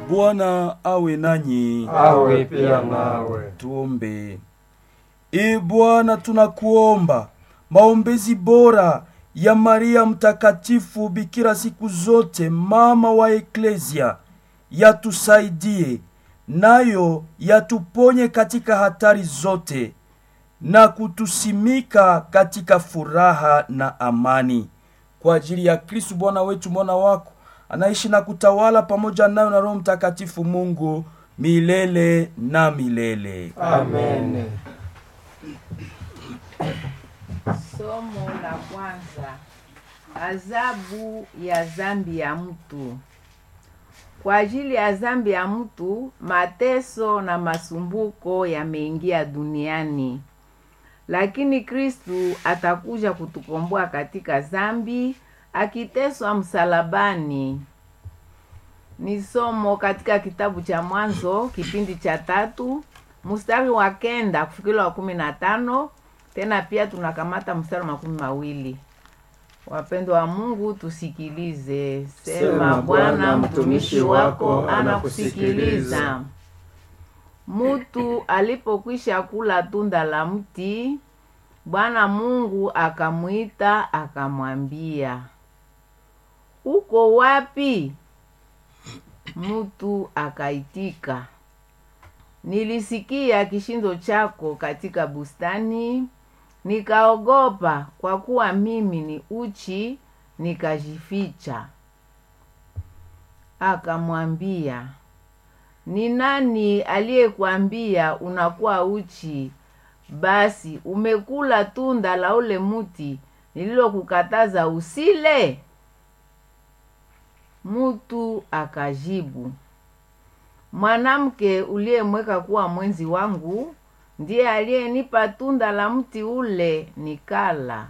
Bwana awe nanyi. awe pia nawe. Tuombe. E Bwana, tunakuomba maombezi bora ya Maria mtakatifu bikira siku zote, mama wa Eklesia, yatusaidie nayo yatuponye katika hatari zote na kutusimika katika furaha na amani, kwa ajili ya Kristu Bwana wetu, mwana wako anaishi na kutawala pamoja nayo na Roho Mtakatifu, Mungu milele na milele. Amen. Somo la kwanza: adhabu ya dhambi ya mtu. Kwa ajili ya dhambi ya mtu, mateso na masumbuko yameingia duniani, lakini Kristu atakuja kutukomboa katika dhambi, akiteswa msalabani. Ni somo katika kitabu cha Mwanzo kipindi cha tatu mstari wa kenda kufikila wa kumi na tano tena pia tunakamata mstari wa makumi mawili. Wapendwa wa Mungu, tusikilize. Sema, Bwana mtumishi wako anakusikiliza. Mutu alipokwisha kula tunda la mti, Bwana Mungu akamwita akamwambia, uko wapi? Mutu akaitika, nilisikia kishindo chako katika bustani, nikaogopa, kwa kuwa mimi ni uchi, nikajificha. Akamwambia, ni nani aliyekuambia unakuwa uchi? Basi umekula tunda la ule muti nililokukataza usile? Mutu akajibu, mwanamke uliyemweka kuwa mwenzi wangu ndiye aliyenipa tunda la mti ule nikala.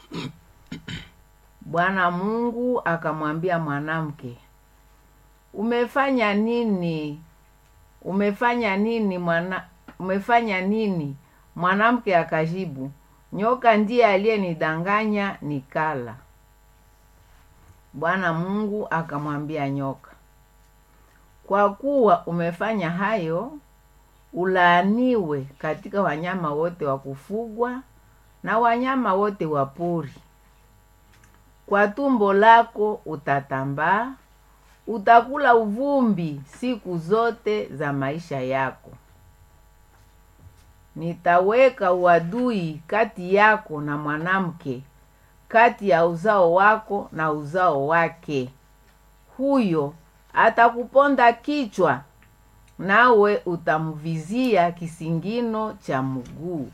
Bwana Mungu akamwambia mwanamke, umefanya nini? Umefanya nini mwana, umefanya nini? Mwanamke akajibu, nyoka ndiye aliyenidanganya nikala. Bwana Mungu akamwambia nyoka, kwa kuwa umefanya hayo, ulaaniwe katika wanyama wote wa kufugwa na wanyama wote wa pori. Kwa tumbo lako utatambaa, utakula uvumbi siku zote za maisha yako. Nitaweka uadui kati yako na mwanamke, kati ya uzao wako na uzao wake. Huyo atakuponda kichwa, nawe utamvizia kisingino cha mguu.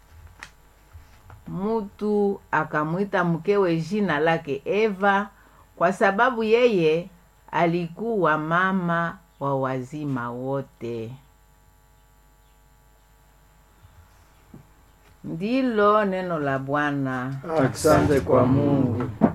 Mutu akamwita mkewe jina lake Eva, kwa sababu yeye alikuwa mama wa wazima wote. Ndilo neno la Bwana. Asante kwa Mungu.